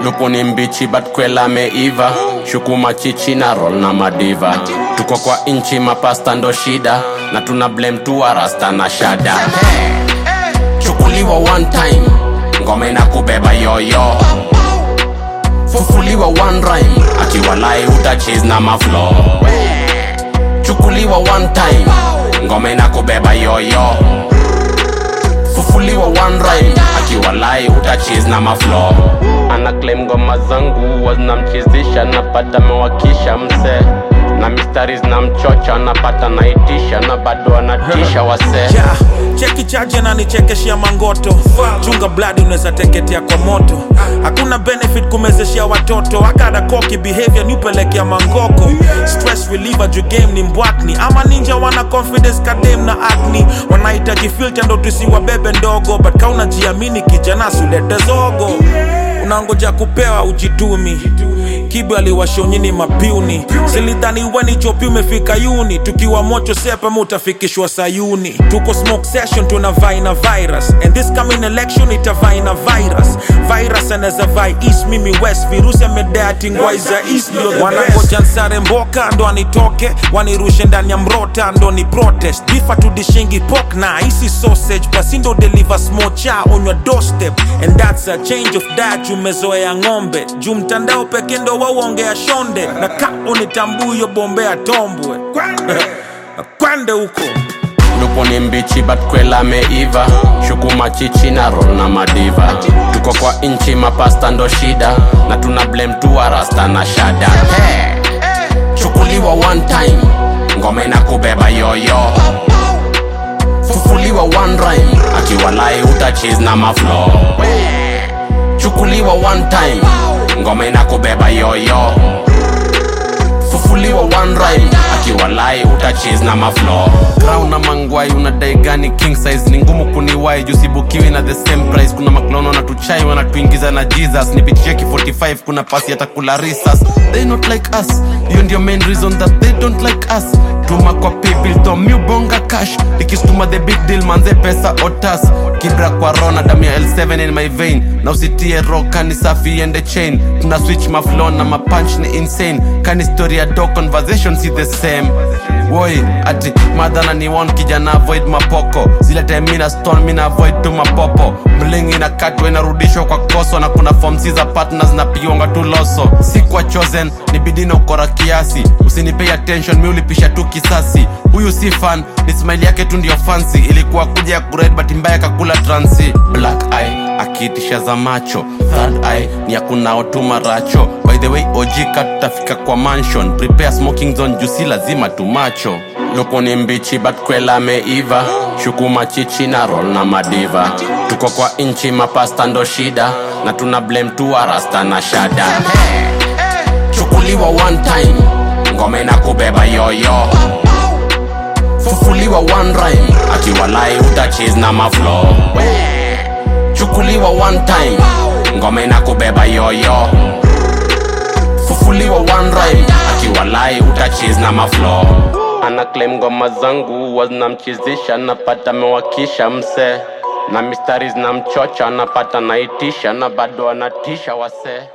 lupu ni mbichi but kwela meiva shuku machichi na roll na madiva tuko kwa inchi mapasta ndo shida na tuna blame tu rasta na shada chukuliwa one time ngome na kubeba yoyo fufuliwa one rhyme akiwalai utachis na maflo chukuliwa one time ngome na kubeba yoyo fufuliwa one rhyme akiwalai utachis na maflo ana claim ngoma zangu wazinamchizisha napata mewakisha mse na mistari zinamchocha napata naitisha na bado anatisha wasee yeah. cheki chache na nichekeshia mangoto chunga bladi unaweza teketea kwa moto hakuna benefit kumezeshia watoto akada koki behavior niupelekea mangoko stress reliever juu game ni mbwakni ama ninja wana confidence kadem na acne wanahitaji filter ndo tusiwabebe ndogo but kaunajiamini kijana sulete zogo unangoja kupewa ujitumi kibu aliwashonyini mapiuni silidhani weni chopi umefika yuni tukiwa mocho sepema utafikishwa sayuni tuko smoke session tuna vaina virus and this coming election itavaina virus virus anaweza vai east mimi west virusi amedeatingwaiza east ndio wanangoja nsare mboka ndo anitoke wanirushe ndani ya mrota ndo ni protest bifa tudishingi pok na isi sausage basi ndo deliver smocha on your doorstep and that's a change of diet umezoea ng'ombe juu mtandao peke ndo wauongea shonde na ka unitambuyo bombea tombwe kwende huko lupo ni mbichi but kwela meiva shuku machichi na roll na madiva tuko kwa inchi mapasta ndo shida na tuna blame tu rasta na shada hey. chukuliwa one time ngome na kubeba yoyo fufuliwa one rhyme akiwalai utachis na maflo chukuliwa one time ngome na kubeba yoyo fufuliwa one rhyme akiwalai utachis na maflo crown na mangwai unadai gani king size ni ngumu kuniwai jusibukiwi na the same price kuna maklono wanatuchai wanatuingiza na jesus nipicheki 45 kuna pasi atakula risas they not like us hiyo ndio main reason that they don't like us tuma kwa paybill to miubonga cash ikistuma the big deal manze pesa otas kibra kwa rona damu ya l7 in my vein na usitie ro kani safi ende chain tuna switch maflo na mapunch ni insane kani story ya do conversation si the same woi ati madhana ni one kijana avoid mapoko zile time mina stone mina avoid tu mapopo mlingi na katwa inarudishwa kwa koso na kuna form si za partners na pionga tu loso si kwa chosen ni bidii na ukora kiasi usinipei attention mi ulipisha tu kisasi huyu si fan ni smile yake tu ndio fancy ilikuwa kuja ya kured but mbaya kakula transi black eye akiitisha za macho third eye ni akunao tu maracho by the way ojika tutafika kwa mansion prepare smoking zone juu si lazima tumacho lupo ni mbichi but kwela meiva shuku machichi na roll na madiva tuko kwa inchi mapasta ndo shida na tuna blame tu rasta na shada chukuliwa one time ngome na kubeba yoyo fufuliwa one rhyme akiwalai utachis na maflo chukuliwa one time ngome na kubeba yoyo fufuliwa one rhyme akiwalai utachis na maflo ana claim ngoma zangu wazinamchizisha napata mewakisha mse na mistari zinamchocha napata naitisha na bado anatisha wasee